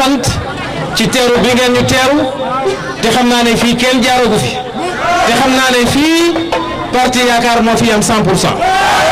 sant ci teeru bi ngeen ñu teeru te xam naa ne fii kenn jaaragu fi te xam naa ne fii parti yaakaar moo fi am 100 pour cent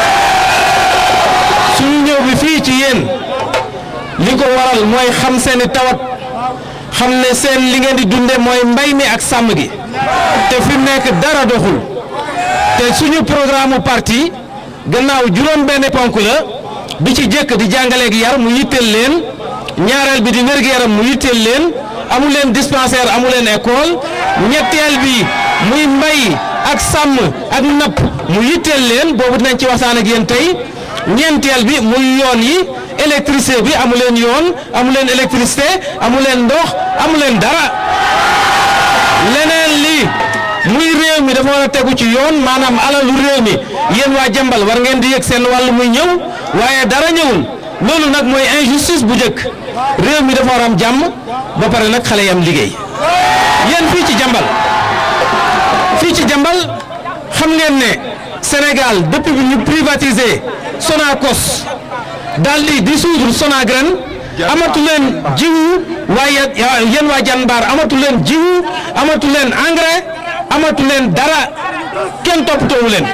suñu ñëw bi fii ci yéen li ko waral mooy xam seeni tawat xam ne seen li ngeen di dunde mooy mbay mi ak sàmm gi te fi mu nekk dara doxul te suñu programme parti gannaaw juróom benn ponk la bi ci jëkk di jàngaleeg yar mu yitteel leen ñaareel bi di wér-gu-yaram mu yitteel leen amu leen dispensaire amu leen école ñetteel bi muy mbay ak sàmm ak napp mu yitteel leen boobu dinañ ci waxtaan ak yéen tey ñeenteel bi muy yoon yi électricité bi amu leen yoon amu leen électricité amu leen ndox amu leen dara leneen li muy réew mi dafa war a tegu ci yoon maanaam alalu réew mi yéen waa jambal war ngeen di yëg seen wàll muy ñëw waaye dara ñëwul loolu nag mooy injustice bu njëkk réew mi dafa war am jàmm ba pare nag xale yi am liggéey yéen fii ci jambal fii ci jambal xam ngeen ne Sénégal depuis bi ñu privatisé Sonacos daal di dissoudre Sonagraines amatu leen jiwu waaye yéen waa Janbar amatu leen jiwu amatu leen engrais amatu leen dara kenn toppatoowu leen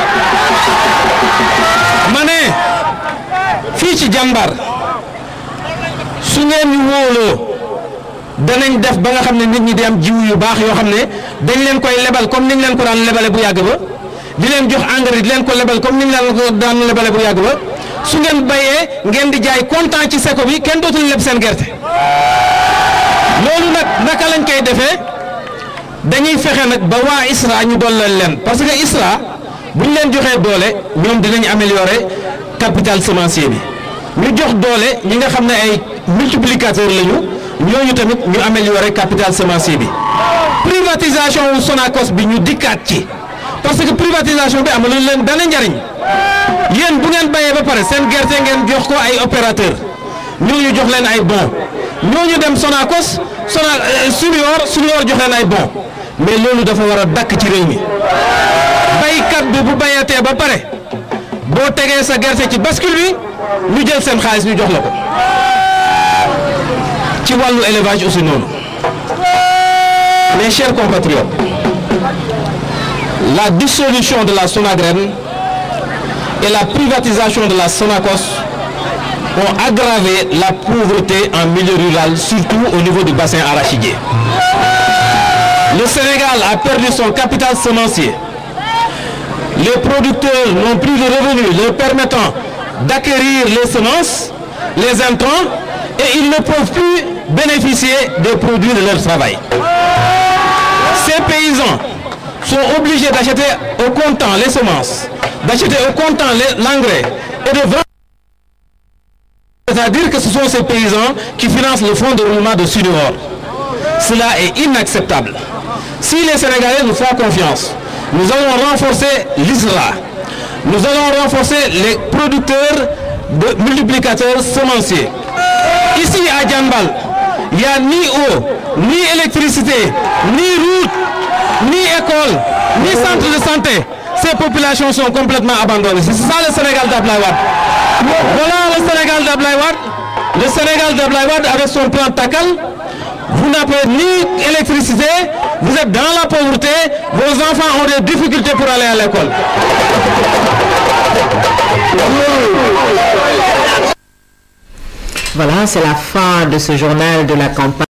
ma ne fii ci Janbar su ngeen ñu wóoloo danañ def ba nga xam ne nit ñi di am jiwu yu baax yoo xam ne dañ leen koy lebal comme niñ leen ko daan lebale bu yàgg ba di leen jox engrais di leen ko lebal comme niñ leen ko daan lebale bu yàgg ba su ngeen bayee ngeen di jaay kontaan ci seko bi kenn dootul leb seen gerte loolu nag naka lañ koy defee dañuy fexe nag ba waa ISRA ñu dooleel leen parce que ISRA bu ñu leen joxee doole ñoom dinañ améliorer capital semencier bi ñu jox doole ñi nga xam ne ay multiplicateur lañu ñooñu tamit ñu améliorer capital semencier bi privatisation wu Sonacos bi ñu dikkaat ci parce que privatisation bi amul leen benn njariñ yéen bu ngeen bayee ba pare seen gerte ngeen jox ko ay opérateur ñooñu jox leen ay bon ñooñu dem Sonacos Sona Sunuor Sunuor jox leen ay bon mais loolu dafa war a dakk ci réew mi baykat bi bu bayatee ba pare boo tegee sa gerte ci bascule bi ñu jël seen xaalis ñu jox la ko ci wàllu élevage aussi noonu mes chers compatriotes la dissolution de la Sonagraines et la privatisation de la Sonacos ont aggravé la pauvreté en milieu rural, surtout au niveau du bassin arachidier. Le Sénégal a perdu son capital semencier. Les producteurs n'ont plus de revenus leur permettant d'acquérir les semences, les intrants, et ils ne peuvent plus bénéficier des produits de leur travail. Ces paysans sont obligés d'acheter au comptant les semences, d'acheter au comptant l'engrais et de vendre. C'est-à-dire que ce sont ces paysans qui financent le fonds de roulement de Sudor. Cela est inacceptable. Si les Sénégalais nous font confiance, nous allons renforcer l'ISRA. Nous allons renforcer les producteurs de multiplicateurs semenciers. Ici à Djambal, il n'y a ni eau, ni électricité, ni route, ni école, ni centre de santé. Ces populations sont complètement abandonnées. C'est ça le Sénégal d'Ablaïwad. Voilà le Sénégal d'Ablaïwad. Le Sénégal d'Ablaïwad avec son plan Takal. Vous n'avez ni électricité, vous êtes dans la pauvreté, vos enfants ont des difficultés pour aller à l'école. Voilà, c'est la fin de ce journal de la campagne.